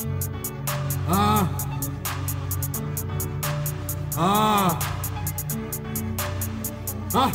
Ah. Ah. Ah.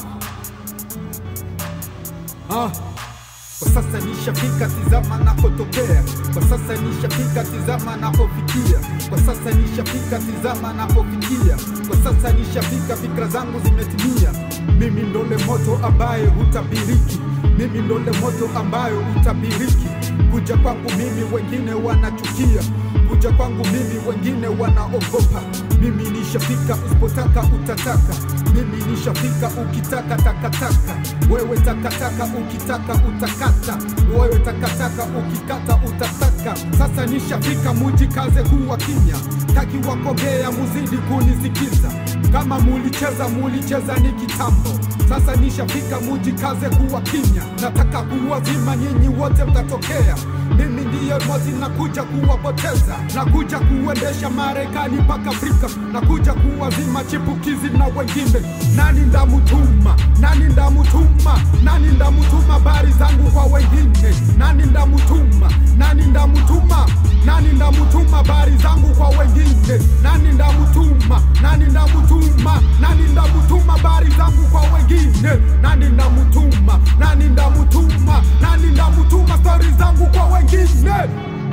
Ah. Kwa sasa nishafika, tizama napotokea. Kwa sasa nishafika, tizama napofikia. Kwa sasa nishafika, tizama napofikia. Kwa sasa nishafika, fikra zangu zimetimia. Mimi ndole moto ambaye hutabiriki, mimi ndole moto ambayo hutabiriki. Kuja kwangu mimi wengine wanachukia, kuja kwangu mimi wengine wanaogopa. Mimi nishafika, usipotaka utataka. Mimi nishafika, ukitaka takataka. Wewe takataka, ukitaka utakata. Wewe takataka, ukikata utataka. Sasa nishafika, mujikaze kuwa kimya, taki wakogea, muzidi kunisikiza. Kama mulicheza, mulicheza ni kitambo. Sasa nishafika, mujikaze kuwa kimya, nataka kuwazima nyinyi wote mtatokea. Mimi ndiye mozi, nakuja kuwapoteza, nakuja kuendesha Marekani mpaka Afrika, nakuja kuwazima chipukizi na wengine. Nani ndamutuma? Nani ndamutuma? Nani ndamutuma habari zangu kwa wengine? Nani ndamutuma? Nani ndamutuma? Nani ndamutuma habari zangu kwa wengine? Nani ndamutuma? Nani ndamutuma? Nani ndamutuma habari zangu kwa wengine? Nani ndamutuma? Nani ndamutuma? Nani ndamutuma stori zangu kwa wengine?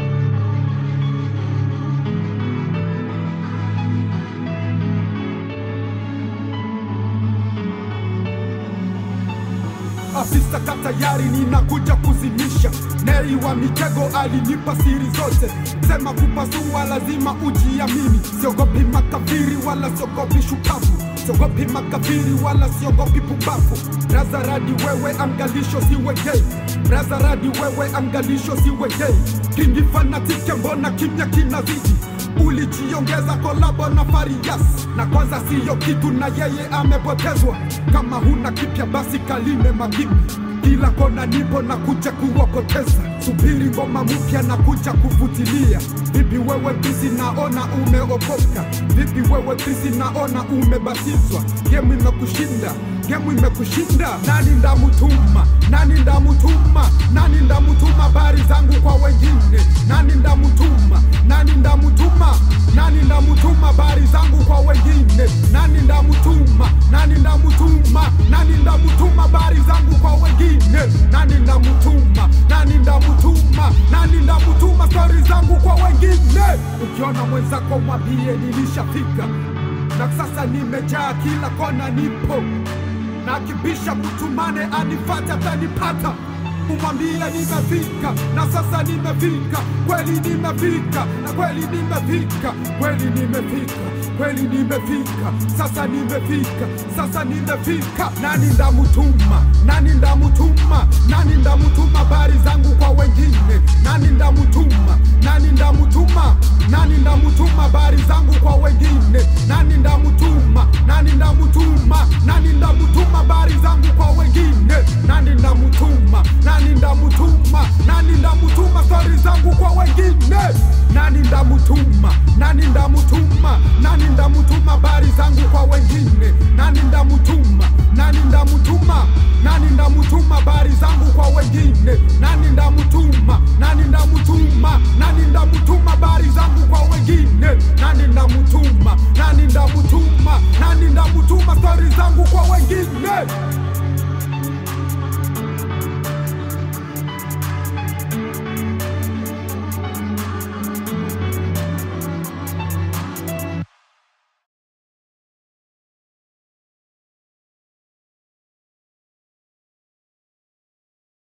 Afisa ka tayari, ninakuja kuzimisha. Neri wa mitego alinipa siri zote, sema kupasua lazima ujiamini. Siogopi makafiri wala siogopi shupavu, siogopi makafiri wala siogopi pumbavu. Razaradi wewe angalisho siwe gay, Razaradi wewe angalisho siwe gay. Kingi fanatike, mbona kimya kinazidi? ulijiongeza kolabo na Farias na kwanza siyo kitu na yeye amepotezwa. Kama huna kipya basi kalime magipi, kila kona nipo na kuja kuwapoteza. Subiri ngoma mpya na kuja kufutilia. Vipi wewe bisi, naona umeokoka. Vipi wewe bisi, naona umebatizwa. Gemu imekushinda gemu imekushinda. Nani ndamutuma? Nani ndamutuma? Nani ndamutuma habari zangu kwa wengine? Nani ndamutuma? Nani ndamutuma? Nani ndamutuma habari zangu kwa wengine? Nani ndamutuma? Nani ndamutuma? Nani ndamutuma habari zangu kwa wengine? Nani ndamutuma? Nani ndamutuma? Nani ndamutuma stori zangu kwa wengine? Ukiona mwenzako mwambie nilishafika, na sasa nimejaa kila kona, nipo na kibisha mtumane anifate atanipata umwambie nimefika na sasa nimefika kweli nimefika na kweli nimefika kweli nimefika kweli nimefika sasa nimefika sasa nimefika nani ndamutuma nani ndamutuma nani ndamutuma habari zangu kwa wengine nani ndamutuma nani ndamutuma nani ndamutuma habari zangu kwa wengine nani ndamutuma